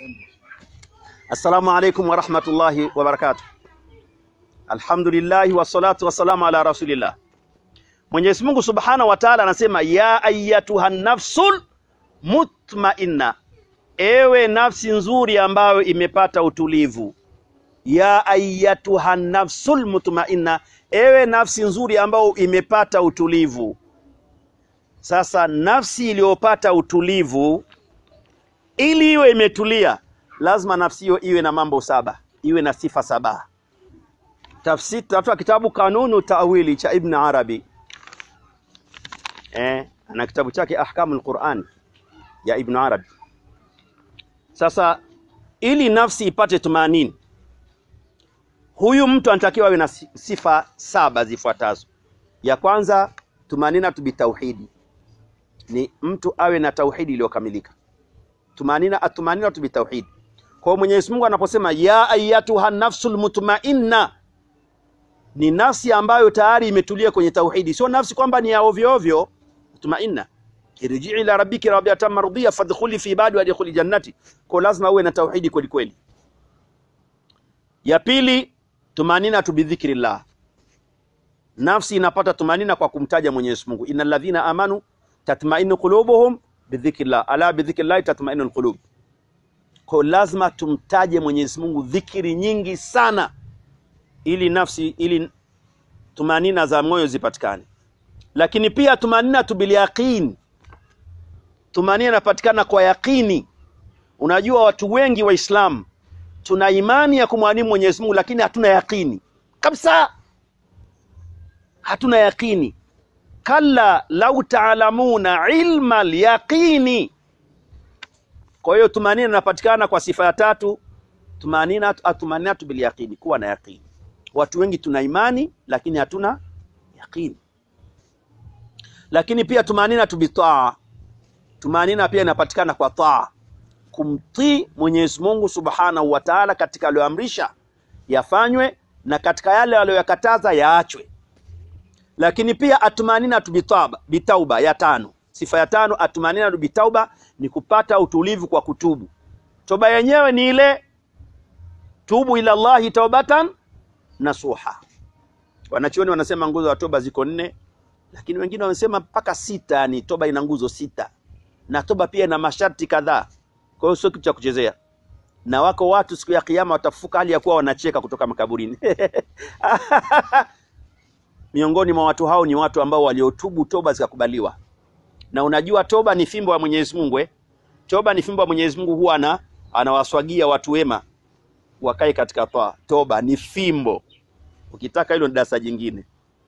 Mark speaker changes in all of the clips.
Speaker 1: Assalamu alaikum warahmatullahi wabarakatuh. Alhamdulillahi wassalatu wassalamu ala rasulillah. Mwenyezi Mungu subhanahu wa taala anasema ya ayatuha nafsul mutmainna, ewe nafsi nzuri ambayo imepata utulivu. Ya ayatuha nafsul mutmainna, ewe nafsi nzuri ambayo imepata utulivu. Sasa nafsi iliyopata utulivu, ili iwe imetulia, lazima nafsi hiyo iwe na mambo saba, iwe na sifa saba. Tafsiri tafuta kitabu Kanunu Tawili cha Ibn Arabi eh, ana kitabu chake Ahkamul Quran ya Ibn Arabi. Sasa ili nafsi ipate tumanini, huyu mtu anatakiwa awe na sifa saba zifuatazo. Ya kwanza, tumanina tu bitauhidi, ni mtu awe na tauhidi iliyokamilika. Tumanina atumanina tu bitauhidi. Kwa hiyo Mwenyezi Mungu anaposema ya ayatuha nafsul mutmainna ni nafsi ambayo tayari imetulia kwenye tauhidi, sio nafsi kwamba ni ya ovyo ovyo. Mutmainna, irjii ila rabbiki radiyatan mardiya fadkhuli fi ibadi wadkhuli jannati. Kwa lazima uwe na tauhidi kweli kweli. Ya pili, tumanina tu bidhikrillah, nafsi inapata tumanina kwa kumtaja Mwenyezi Mungu. innal ladhina amanu tatmainu qulubuhum bidhikrillah, ala bidhikrillah tatmainu alqulub. Kwa lazima tumtaje Mwenyezi Mungu dhikiri nyingi sana ili nafsi ili tumanina za moyo zipatikane. Lakini pia tumanina tu bil yaqin, tumanina inapatikana kwa yaqini. Unajua watu wengi Waislamu tuna imani ya kumwamini Mwenyezi Mungu, lakini hatuna yaqini kabisa, hatuna yaqini. Kalla lau taalamuna ilma alyaqini. Kwa hiyo tumanina inapatikana kwa sifa ya tatu, tumanina atumaninatu bil yaqini, kuwa na yaqini. Watu wengi tuna imani lakini hatuna yaqini. Lakini pia tumanina tu bitaa, tumanina pia inapatikana kwa taa, kumtii Mwenyezi Mungu Subhanahu wa Ta'ala katika aliyoamrisha yafanywe na katika yale aliyoyakataza yaachwe. Lakini pia atumanina tu bitauba, bitauba ya tano, sifa ya tano, atumanina tu bitauba ni kupata utulivu kwa kutubu. Toba yenyewe ni ile tubu ila Allahi taubatan nasuha. Wanachuoni wanasema nguzo za toba ziko nne, lakini wengine wamesema mpaka sita. Yani toba ina nguzo sita, na toba pia ina masharti kadhaa. Kwa hiyo sio kitu cha kuchezea, na wako watu siku ya Kiyama watafufuka hali ya kuwa wanacheka kutoka makaburini. Miongoni mwa watu hao ni watu ambao waliotubu toba zikakubaliwa. Na unajua toba ni fimbo ya Mwenyezi Mungu eh? Toba ni fimbo ya Mwenyezi Mungu, huwa ana anawaswagia watu wema wakae katika toa. Toba ni fimbo, ukitaka hilo ni darasa jingine.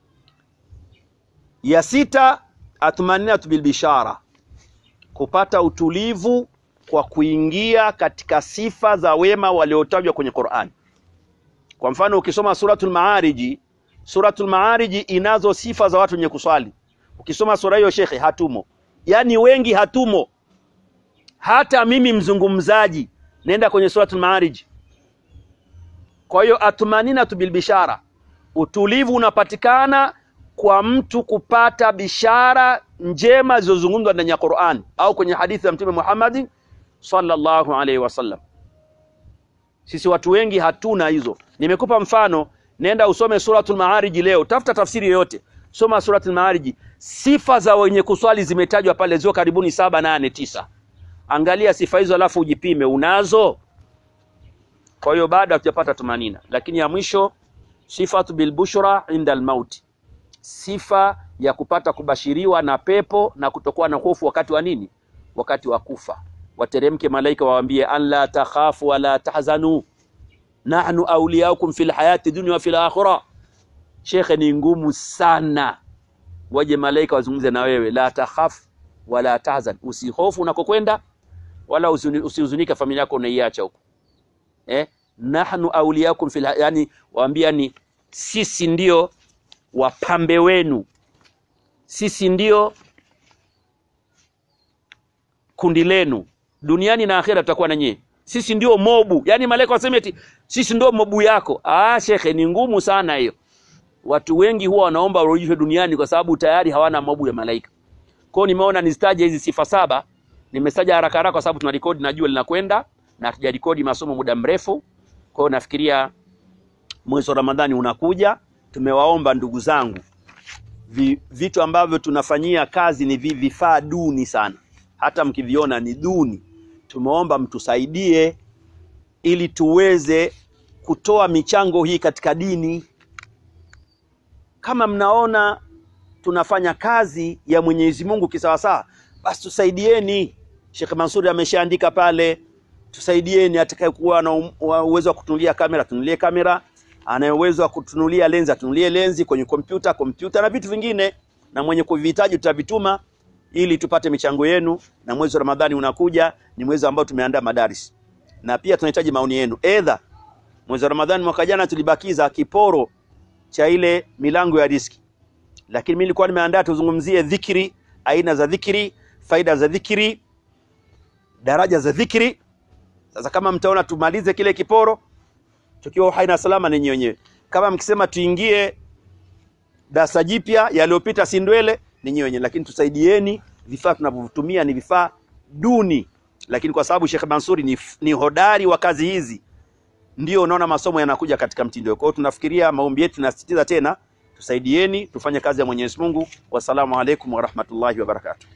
Speaker 1: Ya sita, atmaninatu bilbishara, kupata utulivu kwa kuingia katika sifa za wema waliotajwa kwenye Qur'an. Kwa mfano ukisoma suratul Maariji, suratul Maariji inazo sifa za watu wenye kuswali. Ukisoma sura hiyo shekhe, hatumo, yaani wengi hatumo. Hata mimi mzungumzaji, nenda kwenye suratul Maariji kwa hiyo atmaninatu bilbishara, utulivu unapatikana kwa mtu kupata bishara njema zilizozungumzwa ndani ya Qur'an au kwenye hadithi ya Mtume Muhammad sallallahu alaihi wasallam. Sisi watu wengi hatuna hizo. Nimekupa mfano, nenda usome suratul Maarij leo, tafuta tafsiri yoyote, soma suratul Maarij. Sifa za wenye kuswali zimetajwa pale, zio karibuni saba, nane, tisa. Angalia sifa hizo, alafu ujipime, unazo? Kwa hiyo bado hatujapata tumanina, lakini ya mwisho sifatu bilbushra inda almauti, sifa ya kupata kubashiriwa na pepo na kutokuwa na hofu wakati wa nini? Wakati wa kufa. Wateremke malaika wawaambie, an la takhafu wala tahzanu nahnu awliyaukum fil hayati dunya wa fil akhirah. Shekhe, ni ngumu sana, waje malaika wazungumze na wewe, la takhaf wala tahzan, usihofu unakokwenda wala usihuzunike familia yako unaiacha huko eh? nahnu awliyakum fil yani, waambia ni sisi ndio wapambe wenu, sisi ndio kundi lenu duniani na akhera, tutakuwa na nyie, sisi ndio mobu. Yani malaika waseme eti sisi ndio mobu yako. Ah, shekhe, ni ngumu sana hiyo. Watu wengi huwa wanaomba warudishwe duniani kwa sababu tayari hawana mobu ya malaika. Kwa hiyo nimeona nizitaje hizi sifa saba, nimestaja haraka haraka kwa sababu tuna rekodi, najua linakwenda na hatujarekodi masomo muda mrefu. Kwa hiyo nafikiria mwezi wa Ramadhani unakuja, tumewaomba ndugu zangu vi, vitu ambavyo tunafanyia kazi ni vi- vifaa duni sana, hata mkiviona ni duni. Tumeomba mtusaidie ili tuweze kutoa michango hii katika dini. Kama mnaona tunafanya kazi ya Mwenyezi Mungu kisawasawa, basi tusaidieni. Sheikh Mansuri ameshaandika pale, tusaidieni. Atakayekuwa na um- wa- uwezo wa kutunulia kamera tunulie kamera, anaye uwezo wa kutunulia lenzi atunulie lenzi, kwenye kompyuta kompyuta na vitu vingine, na mwenye kuvihitaji tutavituma ili tupate michango yenu. Na mwezi wa Ramadhani unakuja, ni mwezi ambao tumeandaa madaris, na pia tunahitaji maoni yenu. Edha, mwezi wa Ramadhani mwaka jana tulibakiza kiporo cha ile milango ya riski lakini mimi nilikuwa nimeandaa tuzungumzie dhikri, aina za dhikri, faida za dhikri, daraja za dhikri. Sasa kama mtaona tumalize kile kiporo tukiwa hai na salama, ninyi wenyewe. Kama mkisema tuingie darasa jipya yaliyopita si ndwele, ninyi wenyewe, lakini tusaidieni. Vifaa tunavyotumia ni vifaa duni, lakini kwa sababu Sheikh Mansuri ni, ni hodari wa kazi hizi, ndio unaona masomo yanakuja katika mtindo. Kwa hiyo tunafikiria maombi yetu, tunasisitiza tena tusaidieni tufanye kazi ya Mwenyezi Mungu. Wassalamu alaikum warahmatullahi wabarakatuh.